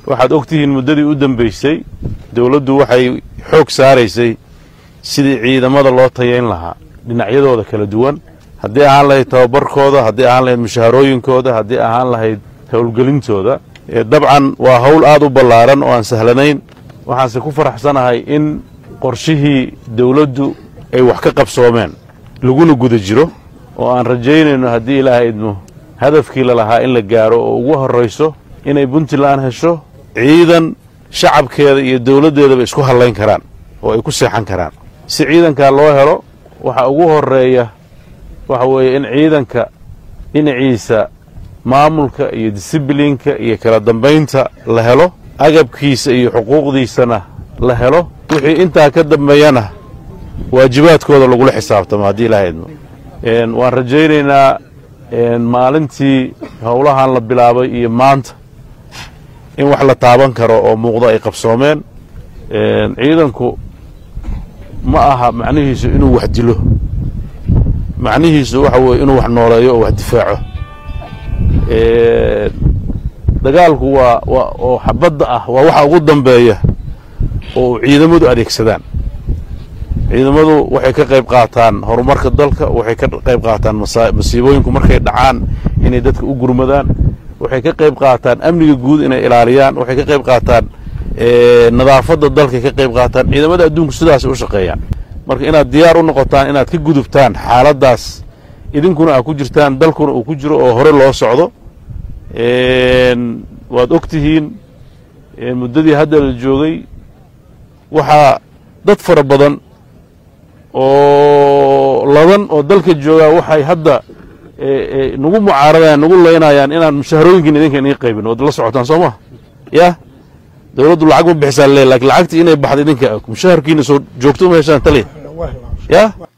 waxaad og tihiin muddadii u dambaysay dowladdu waxay xoog saaraysay sidii ciidamada loo tayayn lahaa dhinacyadooda kala duwan haddii ahaan lahayd tababarkooda haddii ahaan lahayd mushaharooyinkooda haddii ahaan lahayd howlgelintooda dabcan waa hawl aad u ballaaran oo aan sahlanayn waxaanse ku faraxsanahay in qorshihii dowladdu ay wax ka qabsoomeen laguna guda jiro oo aan rajaynayno haddii ilaahay idmo hadafkii lalahaa in la gaaro oo ugu horrayso inay puntland hesho ciidan shacabkeeda iyo dowladdeedaba isku hallayn karaan oo ay ku seexan karaan si ciidankaa loo helo waxa ugu horreeya waxa weeye in ciidanka dhinaciisa maamulka iyo disibliinka iyo kala dambaynta la helo agabkiisa iyo xuquuqdiisana la helo wixii intaa ka dambeeyana waajibaadkooda lagula xisaabtamo haddii ilaahay idmo waan rajaynaynaa maalintii howlahan la bilaabay iyo maanta in wax la taaban karo oo muuqdo ay qabsoomeen ciidanku ma aha macnihiisu inuu wax dilo macnihiisu waxa weeye inuu wax nooleeyo oo wax difaaco dagaalku waa waa oo xabadda ah waa waxa ugu dambeeya oo ciidamadu adeegsadaan ciidamadu waxay ka qayb qaataan horumarka dalka waxay ka qayb qaataan masiibooyinku markay dhacaan inay dadka u gurmadaan waxay ka qayb qaataan amniga guud inay ilaaliyaan waxay ka qayb qaataan nadaafadda dalkay ka qayb qaataan ciidamada adduunku sidaasay u shaqeeyaan marka inaad diyaar u noqotaan inaad ka gudubtaan xaaladdaas idinkuna aad ku jirtaan dalkuna uu ku jiro oo hore loo socdo waad og tihiin muddadii hadda la joogay waxaa dad fara badan oo ladan oo dalka joogaa waxay hadda nagu mucaaradayaan nagu laynayaan inaan mushaharooyinkiin idinka inii qaybin waad la socotaan soo ma yah dowladdu lacag ma bixisaa le lakin lacagtii inay baxda idinka mushaharkiina soo joogto ma heshaan taliya yah